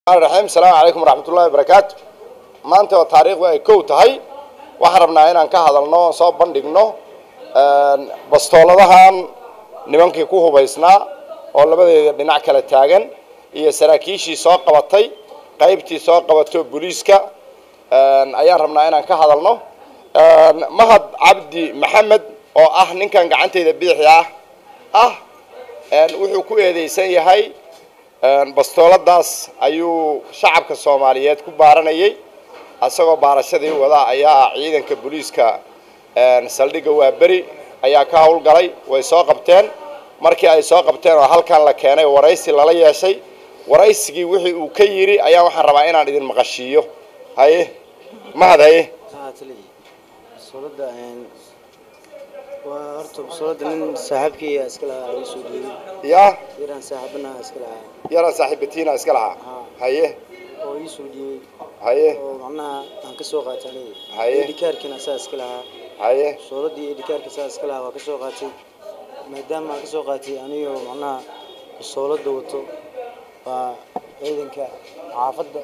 raxiim asalaamu calaykum waraxmatullahi wabarakaatu maanta oo taariikhdu ay kow tahay waxaan rabnaa inaan ka hadalno soo bandhigno bastooladahan nimankii ku hubaysnaa oo labadeeda dhinac kala taagan iyo saraakiishii soo qabatay qaybtii soo qabato booliiska ayaan rabnaa inaan ka hadalno mahad cabdi maxamed oo ah ninkan gacantayda bidixda ah ah wuxuu ku eedeysan yahay bastooladaas ayuu shacabka soomaaliyeed ku baaranayay isagoo baarashadii wada ayaa ciidanka booliiska saldhigga waaberi ayaa ka howlgalay way soo qabteen markii ay soo qabteen oo halkan la keenay waraysi lala yeeshay waraysigii wixii uu ka yidhi ayaa waxaan rabaa inaan idin maqashiiyo haye mahad haye basolada waa horta basolada nin saaxiibkii iska lahaa ii soo dhiibay yaa yaraan saaxiibana iska lahaa yaraan saaxiibatiina iska lahaa haye oo ii soo dhiibay haye oo macnaha aan ka soo qaatay aniga Haye. edhikaarkiina saa iska lahaa haye basoladii edhikaarka saa iska lahaa waa ka soo qaatay maadaama aan ka soo qaatay anigoo macnaha basolada wato waa ciidanka xaafadda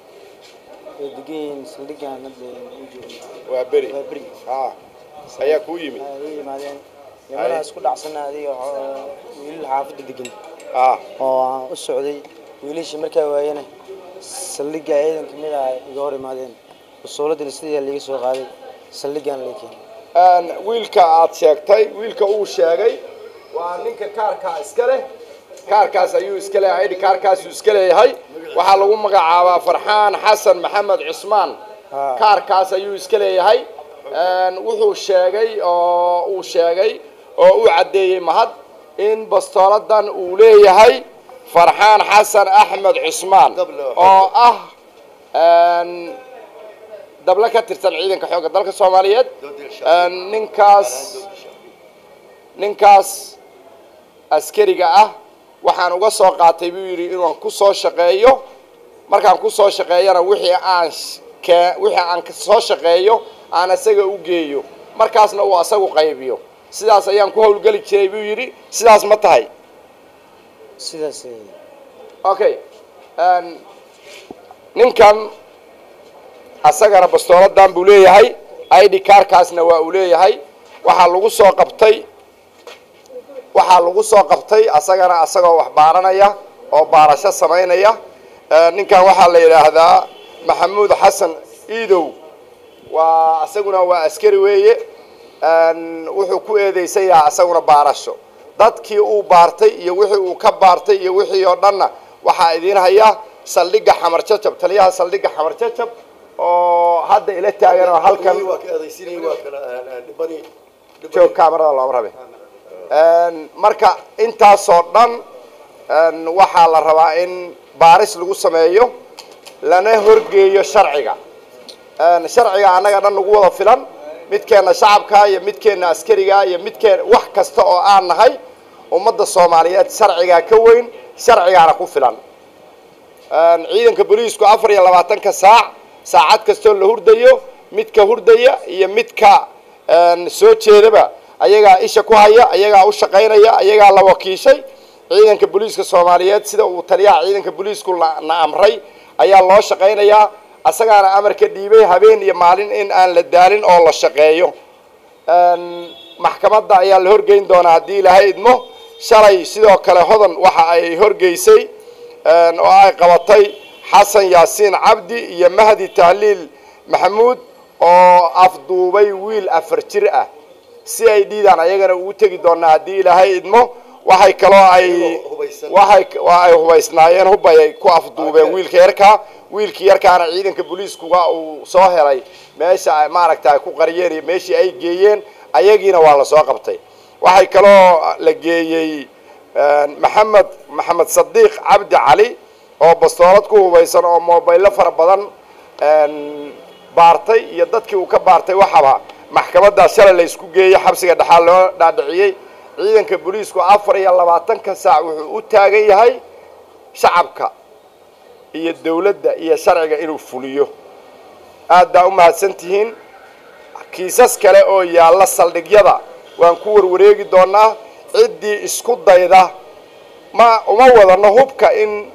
ay degan yihiin saldhiggan hadda u joogno waa beri waa beri ha ayaa kuu yimid ay u yimaadeen nimanaas ku dhacsana adiga oo wiilal xaafadda degan ha oo aan u socday wiilashii markaa waayana saldhigga ciidan kamid ah iga hor imaadeen basooladina sidii liiga soo qaaday saldhiggan la keenay wiilka aad sheegtay wiilka uu sheegay waa ninka kaarkaa iska leh kaarkaas ayuu iska leeyahay idhi kaarkaasuu iska leeyahay waxaa lagu magacaabaa farxaan xasan maxamed cusmaan Haa. kaarkaas ayuu iska leeyahay wuxuu sheegay oo uu sheegay oo u caddeeyey mahad in bastooladan uu leeyahay farxaan xasan axmed cusmaan oo ah dable ka tirsan ciidanka xoogga dalka soomaaliyeed ninkaas ninkaas askariga ah waxaan uga soo qaatay buu yidhi inaan ku soo shaqeeyo markaan ku soo shaqeeyana wixii aan sh- kee- wixii aan ka soo shaqeeyo aan isaga u geeyo markaasna uu asagu qaybiyo sidaas ayaan ku howlgeli jiray buu yidhi sidaas ma tahay sidaas okay ninkan asagana bastooladan buu leeyahay id kaarkaasna waa uu leeyahay waxaa lagu soo qabtay waxaa lagu soo qabtay asagana asagoo wax baaranaya oo baarasho samaynaya Eh, ninkan waxaa la yidhaahdaa maxamuud xasan iidow waa asaguna waa askari weeye En, wuxuu ku eedeysan yahay asaguna baarasho dadkii uu baartay iyo wixii uu ka baartay iyo wixii oo dhanna waxaa idiin haya saldhigga xamar jajab taliyaha saldhigga xamar jajab oo hadda ila taagan oo halkan joog kaamarada looma rabe En, marka intaasoo dhan en, waxaa la rabaa in baaris lagu sameeyo lana horgeeyo sharciga En, sharciga annaga dhan nagu wada filan midkeenna shacabka iyo midkeenna askariga iyo midkeen wax kasta oo aan nahay ummadda soomaaliyeed sharcigaa ka weyn sharcigaana ku filan En, ciidanka booliisku afar iyo labaatanka saac saacad kastoo la hurdayo midka hurdaya iyo midka en, soo jeedaba ayagaa isha ku haya ayagaa u shaqaynaya ayagaa la wakiishay ciidanka booliiska soomaaliyeed sida uu taliyaha ciidanka booliisku la- na amray ayaa loo shaqaynayaa asagaana amar ka dhiibay habeen iyo maalin in aan la daalin oo la shaqeeyo En, maxkamadda ayaa la horgeyn doonaa haddii ilaahay idmo shalay sidoo kale hodan waxa ay horgeysay en, oo ay qabatay xasan yaasiin cabdi iyo mahdi tahliil maxamuud oo afduubay wiil afar jir ah si ay dhiidaan ayagana ugu tegi doonaa haddii ilaahay idmo waxay kaloo ay waxay waa ay hubaysnaayeen hubay ay ku afduubeen wiilka yarkaa wiilkii yarkaana ciidanka booliiskuga uu soo helay meesha ay maaragta ay ku qariyeen iyo meeshii ay geeyeen ayagiina waa la soo qabtay waxay kaloo la geeyey maxamed maxamed sadiiq cabdi cali oo bastoolad ku hubaysan oo mobaylo fara badan baartay iyo dadkii uu ka baartay waxaba maxkamaddaa shalay la isku geeyey xabsiga dhexaa loo dhaadhiciyey ciidanka booliisku afar iyo labaatanka saac wuxuu u taagan yahay shacabka iyo dawladda iyo sharciga inuu fuliyo aad baa u mahadsan tihiin kiisas kale oo yaalla saldhigyada waan ku warwareegi doonaa ciddii isku dayda ma uma wadano hubka in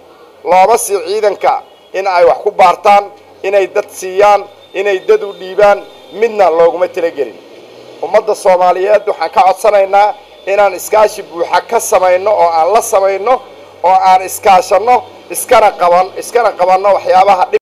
looma sii ciidanka in ay wax ku baartaan inay dad siiyaan inay dad u dhiibaan midna looguma talagelin ummadda soomaaliyeed waxaan ka codsanaynaa inaan iskaashi buuxa ka samayno oo aan la samayno oo aan iskaashanno iskana qaban iskana qabanno waxyaabaha